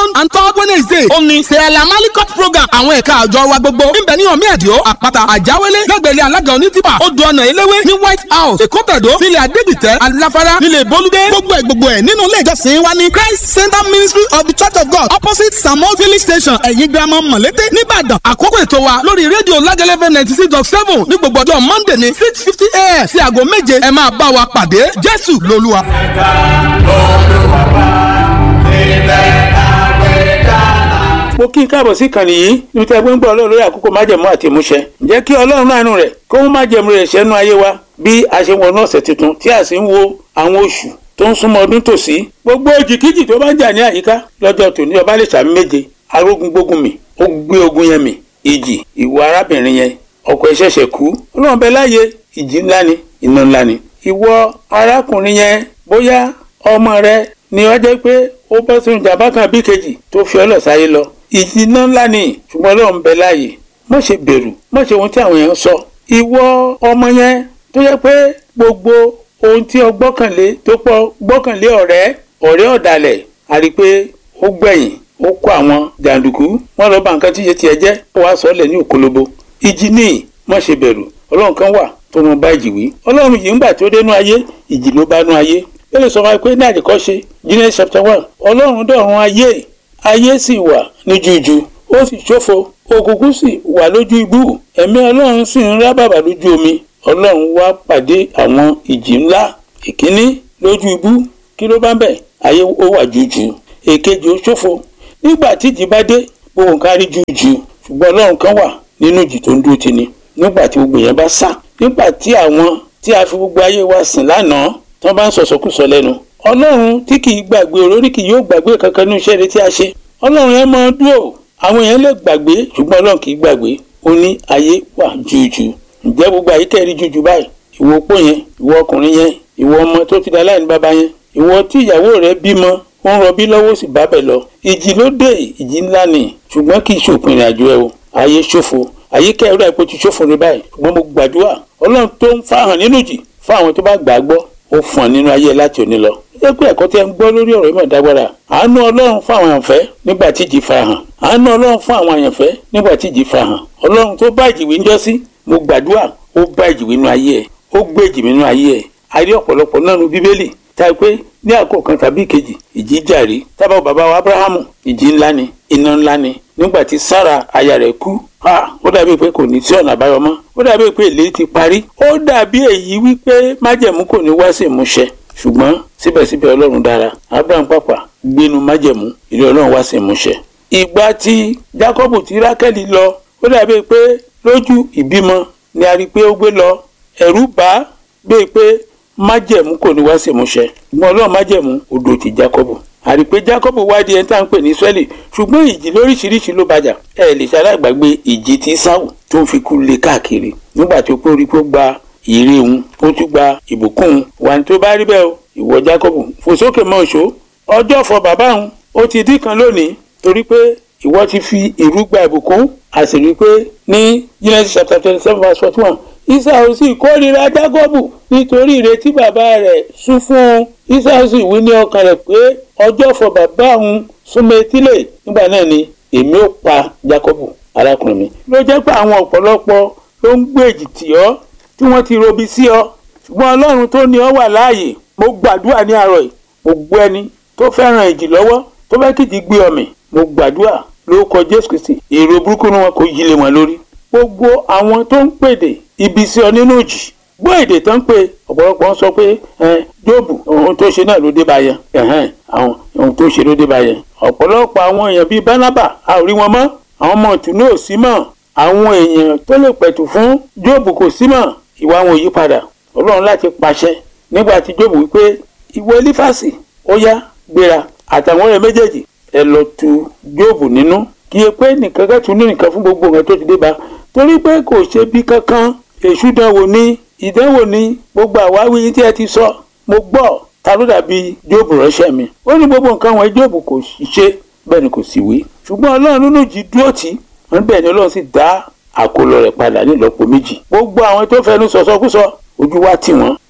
second and third wednesday ó ní sẹ́ẹ̀lá malikot program àwọn ẹ̀ka àjọ wa gbogbo níbẹ̀ ní ọ̀mí ẹ̀díọ́ àpáta àjáwélé lẹ́gbẹ̀lẹ́ alága onítìpà odò ọ̀nà eléwé ní white house èkó tẹ̀dó nílẹ̀ adégbìtẹ́ aláfárá nílẹ̀ bolúdé gbogbo ẹ̀ gbogbo ẹ̀ nínú ilé ìjọsìn wa ní christ center ministry of the church of god opposite samuel village station ẹ̀yìn girama mọ̀lété nìbàdàn àkókò ètò wa lórí rédíò lágẹ́lẹ́fẹ́ ninety six dot seven ní gbogbo ọjọ́ monday ní six fifty a.m. sí aago méje ẹ máa bá wa pàdé jésù lolúwa. ẹ̀ka olùwàbà ilẹ̀ àgbẹ̀dá. mo kí n káàbọ̀ sí ìkànnì yìí níbi tí a gbé ń gbọ́ ọlọ́run lórí àkókò májẹ̀mú àti ìmúṣẹ. ǹjẹ́ kí ọlọ́run náà nù rẹ̀ kó mú májẹ̀mú rẹ̀ ṣẹ́nu ayé wa bí a ṣe wọnú ọ̀sẹ̀ tuntun tí a sì ń wo àwọn oṣù tó ń súnmọ́ ọdún tòsí. gbogbo òjìkíjì tó bá ń jà ní àyíká lọ́jọ́ tòní ọba lè sàmì méje arógun gbógun mi ó gbé ogun yẹn mi ìjì ìwọ arábìnrin yẹn ọkọ ẹ̀ ṣẹ̀ṣẹ̀ kú ọlọ́run bẹ láàyè ìjì ńlá ni iná ńlá ni. ìwọ arákùnrin yẹn bóyá ọmọ rẹ ni ó jẹ́ pé ó bọ́ sínú ìjàmbá kan bí kejì tó fi ọlọ́ sáyé lọ ìjì iná ńlá ni ṣùgbọ́n ọlọ́run bẹ láàyè má ṣe bẹ̀rù má ṣe ohun tí àwọn èèyàn sọ ìwọ ọmọ yẹn tó yẹ pé gbogbo ohun tí o gbọ́kànlé tó pọ̀ gbọ́kànlé ọ̀rẹ́ ọ̀rẹ́ ọ̀dàlẹ̀ àrí pé ó gbẹ̀yìn ó kó àwọn jàǹdùkú wọn lọ bá nǹkan tí yẹ tiẹ̀ jẹ́ ó wàá sọ ọ́ lẹ̀ ní òkólóbó ìjì ní má ṣe bẹ̀rù ọlọ́run kan wà tó mọ bá ìjì wí ọlọ́run yìí ń gbà tó dénú ayé ìjì ló bá nú ayé ó lè sọ wáyé pé ní àdìkọ́ṣe Genesis chapter one ọlọ́run dọ̀run ayé ayé sì wà ní jújù ó sì ṣófo òkùnkùn sì wà lójú ibú ẹ̀mí ọlọ́run sì ń rábàbà lójú omi ọlọ́run wá pàdé àwọn ìjì ńlá ìkíní lójú ibú kí ló bá ń bẹ̀ ayé ó wà jújù èkejì ó ṣófo nígbà tí ìjì bá dé gbogbo nǹkan rí jújù ṣùgbọ́n ọlọ́run kan wà nínú ìjì tó ń dúró ti ni nígbà tí gbogbo yẹn bá sá nígbà tí àwọn tí a fi gbogbo ayé wa sìn lánàá tí wọ́n bá ń sọ̀sọ́kùsọ lẹ́nu ọlọ́run tí kì í gbàgbé olórí kì yóò gbàgbé kankan ní iṣẹ́ rẹ̀ tí a ṣe ọlọ́run yẹn máa dúró àwọn èèyàn lè gbàgbé ṣùgbọ́n ọlọ́run kì í gbàgbé ó ní ayé wà jújù ǹjẹ́ gbogbo àyíká rí jújù báyìí ìwọ opó yẹn ìwọ ọkùnrin yẹn ìwọ ọmọ tó ti da láìní bàbá yẹn ìwọ tí ìyàwó rẹ bímọ ó ń rọbí lọ́wọ́ sì bá bẹ̀ lọ ìjì ló dé ìjì ńlá ni ṣùgbọ́n kì í ṣòpin ìrìn àjò ẹ o ayé ṣòfò àyíká ẹ̀rọ àìpò ti ṣòfò rẹ báyìí ṣùgbọ́n mo gbàdúrà ọlọ́run tó ń fáhàn nínú jì fún àwọn tó bá gbà á gbọ́ ó fún ọ nínú ayé láti òní lọ. ó jẹ́ pé ẹ̀kọ́ tí ẹ ń gbọ́ lórí ọ̀rọ̀ ìmọ̀ ìdágbára àánú ọlọ́run fún àwọn àyànfẹ́ nígbà tí ìjì farahàn àánú ọlọ́run fún àwọn àyànfẹ́ nígbà tí ìjì farahàn ọlọ́run tó bá ìjì wí ń jọ́ sí mo gbàdúrà ó bá ìjì wí nínú ayé ẹ̀ ó gbé ìjì nínú ayé ẹ̀ a rí ọ̀pọ̀lọpọ̀ náà nu bíbélì tá a pé ní àkókò kan tàbí ìkejì ìjì jàrí tábà bàbá wa abrahamu ìjì ńlá ni iná ńlá ni nígbà tí sára aya rẹ̀ kú ó dàbí pé kò ní sí ọ̀nà àbáyọ mọ́ ó dàbí pé èlé ti parí ó dàbí èyí wípé májẹ̀mú kò ní wá sí ìmúṣẹ ṣùgbọ́n síbẹ̀síbẹ̀ ọlọ́run dára abraham pàpà gbénu májẹ̀mú ilé ọlọ́run wá sí ìmúṣẹ. ìgbà tí jacob ti rákẹ́lì lọ ó dàbí pé lójú ìbímọ ni a rí i pé ó gbé lọ ẹ̀rù bá bíi pé májẹ̀mú kò ní wá sí ìmúṣẹ ṣùgbọ́n ọlọ́run májẹ̀mú odò ti jacob àrí pé jacob wádìí ẹni tá à ń pè ní israeli ṣùgbọ́n ìjì lóríṣiríṣi ló bàjà ẹ lè ṣaláìgbàgbé ìjì tí sáwù tó ń fi kú lé káàkiri nígbà tó pé orí pé ó gba ìrè òun ó tún gba ìbùkún òun wà ní tó bá rí bẹ́ẹ̀ o ìwọ jacob fò sókè mọ́ òṣó ọjọ́ fọ bàbá òun ó ti dín kan lónìí torí pé ìwọ ti fi ìrú gba ìbùkún a sì rí i pé ní genesis chapter twenty seven verse forty one Ísáù sì kórìíra Jákọ́bù nítorí ìrètí bàbá rẹ̀ sún fún un Ísáù sì wí ní ọkàn rẹ̀ pé ọjọ́ fọ bàbá òun súnmọ́ etílẹ̀ nígbà náà ni èmi ò pa Jákọ́bù arákùnrin mi. ló jẹ́ pé àwọn ọ̀pọ̀lọpọ̀ ló ń gbèjì tì ọ́ tí wọ́n ti robi sí ọ ṣùgbọ́n Ọlọ́run tó ní ọ wà láàyè mo gbàdúrà ní àárọ̀ yìí mo gbọ́ ẹni tó fẹ́ràn ìjì lọ́wọ́ tó fẹ́ kìjì gbé ọmọ mo gbàdúrà lórúkọ Jésù Kristi èrò burúkú ni wọn kò yí lé wọn lórí gbogbo àwọn tó ń pèdè ibi sí ọ nínú ìjì gbọ́ èdè tó ń pè ọ̀pọ̀lọpọ̀ ń sọ pé jóòbù ohun tó ṣe náà ló dé bá yẹn àwọn ohun tó ṣe ló dé bá yẹn ọ̀pọ̀lọpọ̀ àwọn èèyàn bíi bánábà a ò rí wọn mọ́ àwọn ọmọ ìtùnú ò sí mọ́ àwọn èèyàn tó lè pẹ̀tù fún jóòbù kò sí mọ́ ìwà wọn ò yí padà ọlọ́run láti pàṣẹ nígbà tí jóòbù wípé ìwọ elífàsì ó yá gbéra àtàwọn ọ̀rẹ́ méjèèjì ẹ lọ tu jóòbù nínú kí ẹ pé nìkan kẹ́tù ní nìkan fún gbogbo nǹkan tó ti dé bá torí pé kò ṣe bí kankan èṣù dánwò ní ìdánwò ní gbogbo àwáwí yìí tí ẹ ti sọ mo gbọ́ ta ló dàbí jóòbù ránṣẹ́ mi ó ní gbogbo nǹkan wọn jóòbù kò ṣe bẹ́ẹ̀ ni kò sì wí ṣùgbọ́n ọlọ́run nínú jí dúró tì wọ́n bẹ́ẹ̀ ni ọlọ́run sì dá àkólọ rẹ̀ padà nílọ́po méjì gbogbo àwọn tó fẹnu sọ̀sọ́kúsọ ojú wa tì wọ́n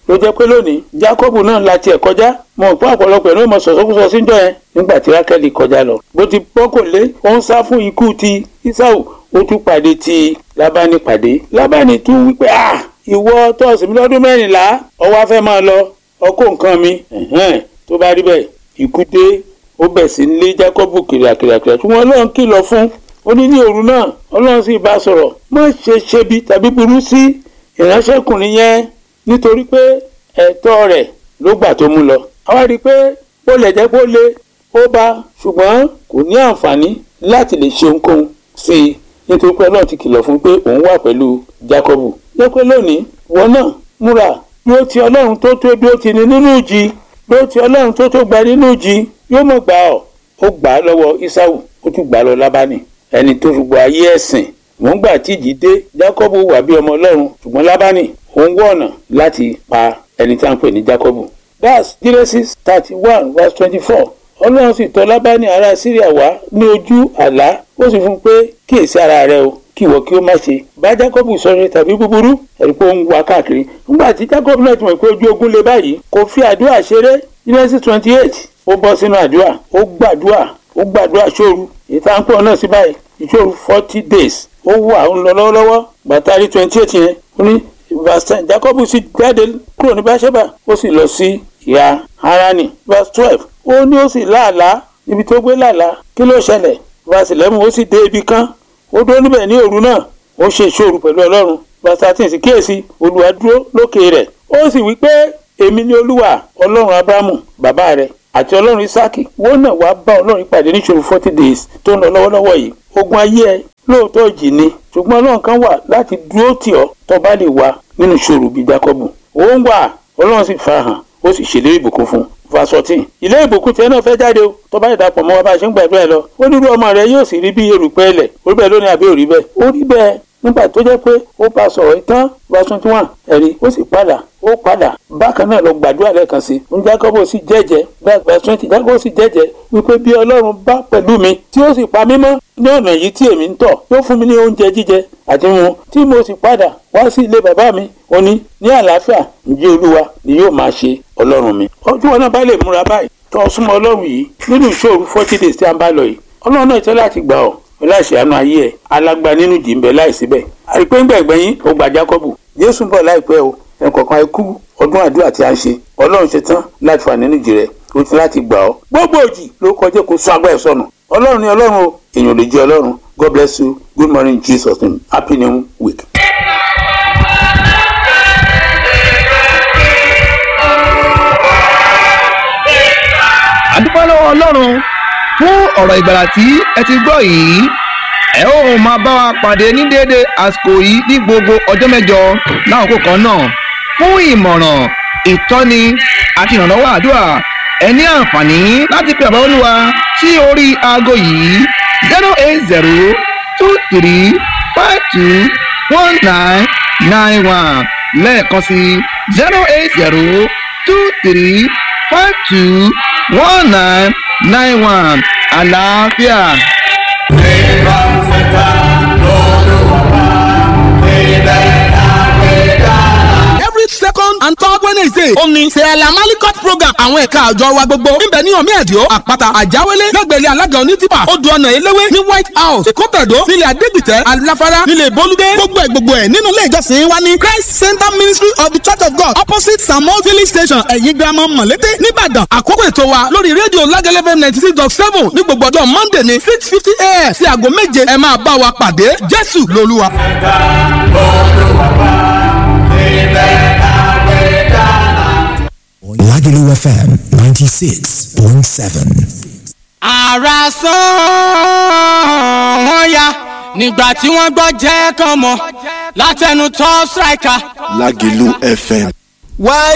ló jẹ́ pé lónìí Jákọ́bù náà la tiẹ̀ kọjá mọ̀ pé ọ̀pọ̀lọpọ̀ ẹ̀ ló mọ̀ sọ̀sọ́kúsọ síjọ́ yẹn nígbà tí Rákẹ́lì kọjá lọ bó ti bọ́kànlé ó ń sá fún ikú ti Ísáù ó tún pàdé ti Lábánì pàdé Lábánì tún wípé ah ìwọ tọ́ọ̀sì mi lọ́dún mẹ́rìnlá ó wá fẹ́ máa lọ ọkọ̀ nǹkan mi ẹ̀hẹ́n tó bá rí bẹ́ẹ̀ ikú dé ó bẹ̀ sí lé Jákọ́bù kìrìàkìrìàkìrìà tí wọ́n lọ́n kìlọ̀ fún ó ní ní òru náà Ọlọ́run sì bá sọ̀rọ̀ má ṣe ṣebi tàbí burú sí ìránṣẹ́kùnrin yẹn nítorí pé ẹ̀tọ́ rẹ̀ ló gbà tó mú lọ. àwa rí i pé ó lè jẹ́ pé ó le ó bá ṣùgbọ́n kò ní àǹfààní láti lè ṣe ohunkóhun sí i nítorí pé Ọlọ́run ti kìlọ̀ fún pé òun wà pẹ̀lú Jákọ́bù. jẹ́ pé lónìí wọn náà múra dúró ti Ọlọ́run tó tó dúró ti ní nínú ìjì dúró ti Ọlọ́run tó tó gba nínú ìjì yóò mọ̀ gbà ọ́ ó gbà á lọ́wọ́ Ísáù ó tún gbà á lọ Lábánì ẹni tó fi gbọ́ ayé ẹ̀sìn wọ́n gbà tí ìjì dé Jákọ́bù wà bí ọmọ Ọlọ́run ṣùgbọ́n Lábánì òun wọ̀ ọ̀nà láti pa ẹni tí a ń pè ní Jákọ́bù. that's Genesis thirty one verse twenty four Ọlọ́run sì tọ̀ Lábánì ará Síríà wá ní ojú àlá ó sì fún un pé kíyèsí ara rẹ o kí ìwọ kí ó má ṣe bá Jákọ́bù sọ̀rọ̀ tàbí búburú ẹ̀rí pé ó ń wá káàkiri nígbà tí Jákọ́bù náà ti mọ̀ pé ojú ogun le báyìí kò fi àdúrà ṣeré Genesis twenty eight ó bọ́ sínú àdúrà ó gbàdúrà ó gbàdúrà ṣóoru ìta ń pọ̀ náà sí báyìí ìṣòro forty days ó wà ó ń lọ lọ́wọ́lọ́wọ́ bàtàrí twenty eight yẹn ó ní verse ten Jacob sì jáde kúrò ní Báṣẹ́bà ó sì lọ sí ìhà Háránì verse twelve ó ní ó sì láàlá níbi tó gbé láàlá kí ló ṣẹlẹ̀ verse eleven ó sì dé ibi kan ó dúró níbẹ̀ ní òru náà ó ṣe ìṣòro pẹ̀lú Ọlọ́run verse thirteen sì kíyèsí Olúwa dúró lókè rẹ̀ ó sì wí pé èmi ni Olúwa Ọlọ́run Abrahamu bàbá rẹ̀ àti ọlọ́run isaki wọ́n náà wàá bá ọlọ́run pàdé níṣòro forty days tó ń lọ lọ́wọ́lọ́wọ́ yìí ogun ayé ẹ lóòótọ́ jì ni ṣùgbọ́n ọlọ́run kan wà láti dúró tì ọ́ tó bá lè wà nínú ìṣòro bíi Jákọ́bù ó ń wà ọlọ́run sì fa hàn ó sì ṣèlérí ìbùkún fún fasọtì ilé ìbùkún tiẹ̀ náà fẹ́ jáde o tó bá ìdàpọ̀ mọ́ wa bá a ṣe ń gbàdúrà ẹ lọ ó nírú ọmọ rẹ yóò sì rí bí erùpẹ̀ ilẹ̀ orí bẹ́ẹ̀ lónìí àbí òrí bẹ́ẹ̀ ó rí bẹ́ẹ̀ nígbà tó jẹ́ pé ó bá sọ̀rọ̀ ìtàn verse twenty one ẹ̀rí ó sì padà ó padà bákan náà lọ gbàdúrà lẹ́ẹ̀kan sí i Jákọ́bù sì jẹ́jẹ́ verse twenty Jákọ́bù sì jẹ́jẹ́ wípé bí Ọlọ́run bá pẹ̀lú mi tí ó sì pa mí mọ́ ní ọ̀nà yìí tí èmi ń tọ̀ yóò fún mi ní oúnjẹ jíjẹ àti mu tí mo sì padà wá sí ilé bàbá mi ó ní ní àlàáfíà ǹjẹ́ Olúwa ni yóò máa ṣe Ọlọ́run mi. ọjọ́ wọn náà bá lè múra báyìí tó o súnmọ́ Ọlọ́run yìí nínú ìṣòro forty days tí a ń bá lọ yìí Ọlọ́run náà ìtọ́ láti gbà ọ́ láìsí àánú ayé ẹ alágbá nínú jì ń bẹ láìsí bẹ́ẹ̀ àìpé ń gbẹ̀gbẹ́ yín ó gba Jákọ́bù Jésù ń bọ̀ láìpẹ́ o ẹnìkọ̀ọ̀kan ikú ọdún àdúrà tí a ń ṣe Ọlọ́run ṣe tán láti fà nínú jì rẹ ó ti láti gbà ọ́ gbogbo òjì ló kọjá kó sọ agbá ẹ̀ sọnù Ọlọ́run ni Ọlọ́run o èèyàn lè jẹ́ Ọlọ́run God bless you good morning Jesus name happy new week. àdúpẹ́ lọ́wọ́ ọlọ́run fún ọ̀rọ̀ ìgbàlà tí ẹ ti gbọ́ yìí ẹ ó máa bá wa pàdé ní déédé àsìkò yìí ní gbogbo ọjọ́ mẹ́jọ láwọn kan náà fún ìmọ̀ràn ìtọ́ni àti ìrànlọ́wọ́ àdúrà ẹ ní àǹfààní láti pe àbá olúwa sí orí aago yìí zero eight zero two three five two one nine nine one lẹ́ẹ̀kan sí zero eight zero two three five two one nine nine one àlàáfíà. Nígbà fẹ́ta lọ́lọ́wọ́ ilẹ̀ àgbẹ̀dá. every second and third wednesday ó ní sẹ́ẹ̀lá malikot program àwọn ẹ̀ka àjọ wa gbogbo níbẹ̀ ní omi ẹ̀díọ́ àpáta àjáwélé lẹ́gbẹ̀rẹ́ alága onítìpà odò ọ̀nà eléwé ní white house èkótàdó nílẹ̀ adégbìtẹ́ aláfárá nílẹ̀ bolúdé gbogbo ẹ̀ gbogbo ẹ̀ nínú ilé ìjọsìn wa ní christ center ministry of the church of god opposite samuel village station ẹ̀yìn girama mọ̀lété nìbàdàn àkókò ètò wa lórí rédíò lágẹ́lẹ́fẹ́ ninety six dot seven ní gbogbo ọjọ́ monday ní six fifty a.m. sí aago méje ẹ máa bá wa pàdé jésù lolúwa. Fẹ́ta lọ́lọ́wọ́ ilẹ̀ àgbẹ̀dá. Lagelu FM 96.7. ara sán wọn ya nígbà tí wọ́n gbọ́ jẹ́ kàn mọ́ látẹnu top striker. Lágìlú FM. wáyé.